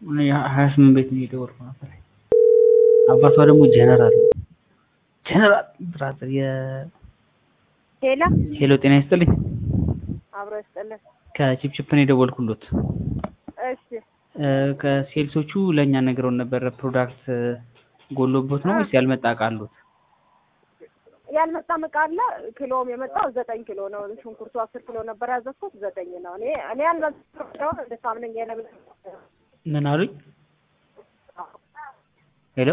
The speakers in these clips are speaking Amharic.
ሀያ ስምንት ቤት ነው የደወልኩ ነበር። አባቷ ደግሞ ጀነራል ነው። ጀነራል ብራዘር የ ሄሎ ሄሎ ጤና ይስጥልኝ። አብሮ ይስጥልን። ከቺፕቺፕ ነው የደወልኩሎት። እሺ እ ከሴልሶቹ ለእኛ ነግረውን ነበረ ፕሮዳክት ጎሎቦት ነው ወይስ ያልመጣ እቃ አሉት? ያልመጣ እቃ አለ። ኪሎም የመጣው ዘጠኝ ኪሎ ነው። ሽንኩርቱ አስር ኪሎ ነበር ያዘዝኩት ዘጠኝ ነው። እኔ እኔ ያልመጣውን እንድታምነኝ የለምን ምን አሉኝ? ሄሎ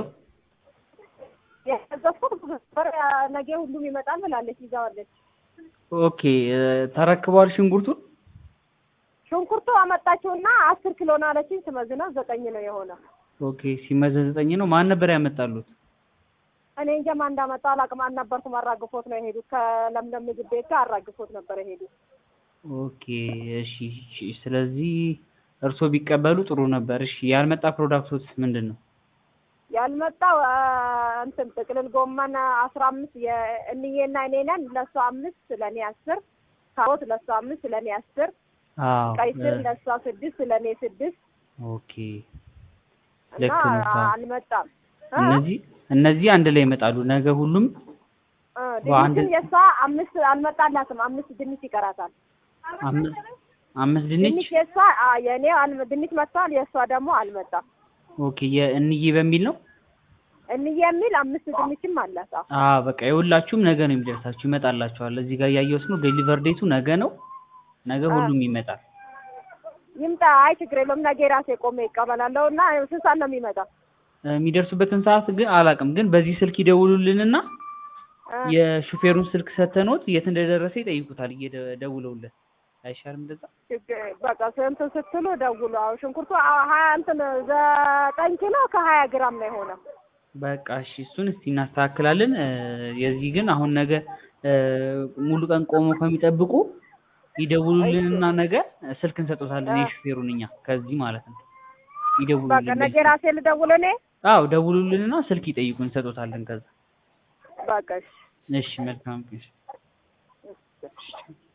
ያዘዝኩት ነበር ነገ ሁሉም ይመጣል ብላለች፣ ይዛዋለች። ኦኬ እ ተረክበዋል ሽንኩርቱን? ሽንኩርቱ አመጣችውና አስር ኪሎ ነው አለችኝ። ስመዝነው ዘጠኝ ነው የሆነ። ኦኬ ሲመዘን ዘጠኝ ነው። ማን ነበር ያመጣሉት? እኔ እንጃ ማን እንዳመጣ አላውቅም። አልነበርኩም። አራግፎት ነው የሄዱት። ከለምለም ምግብ ቤት ጋር አራግፎት ነበር የሄዱት። ኦኬ እሺ እሺ። ስለዚህ እርስዎ ቢቀበሉ ጥሩ ነበር። እሺ ያልመጣ ፕሮዳክቶች ምንድን ነው? ያልመጣው አ፣ እንትን ጥቅልል ጎመን አስራ አምስት የእንዬና እኔ ነን። ለእሷ አምስት ለእኔ አስር ካሮት ለእሷ አምስት ለእኔ አስር አዎ ቀይ ስር እ ለእሷ ስድስት ለእኔ ስድስት ኦኬ እና ልክ ነው። አዎ። አልመጣም። እ? እነዚህ እነዚህ አንድ ላይ ይመጣሉ። ነገ ሁሉም እ፣ በአንድ- ድንችም የእሷ አምስት አልመጣላትም። አምስት ድንች ይቀራታል። አምስት አምስት ድንች ድንች የእሷ አ፣ የእኔ አልመ- ድንች መጥቷል። የእሷ ደግሞ አልመጣም። ኦኬ የእንዬ በሚል ነው። እንዬ የሚል አምስት ድንችም አላት። አዎ አ በቃ የሁላችሁም ነገ ነው የሚደርሳችሁ፣ ይመጣላችኋል። እዚህ ጋር እያየሁት ነው። ዴሊቨር ዴቱ ነገ ነው። ነገ አ። ሁሉም ይመጣል። ይምጣ። አይ ችግር የለውም። ነገ ራሴ ቆሜ ይቀበላለሁ እና ስንት ሰዓት ነው የሚመጣው? እ የሚደርሱበትን ሰዓት ግን አላውቅም። ግን በዚህ ስልክ ይደውሉልንና እ፣ የሹፌሩን ስልክ ሰተኖት የት እንደደረሰ ይጠይቁታል። እየደውለውለት አይሻልም እንደዛ? ችግር በቃ ስንት ስትሉ ደውሉ። አዎ ሽንኩርቱ አ- ሀያ እንትን ዘጠኝ ኪሎ ከሀያ ግራም ነው የሆነው። በቃ እሺ፣ እሱን እስቲ እናስተካክላለን። እ የዚህ ግን አሁን ነገ እ ሙሉ ቀን ቆመው ከሚጠብቁ ይደውሉልንና ነገ ስልክ እንሰጦታለን። አ። የሹፌሩን እኛ ከዚህ ማለት ነው በቃ ይደውሉልን። ነገ ራሴ ልደውል እኔ። አዎ ደውሉልንና ስልክ ይጠይቁ እንሰጦታለን። ከዛ በቃ እሺ። እሺ፣ መልካም ቀን። እሺ።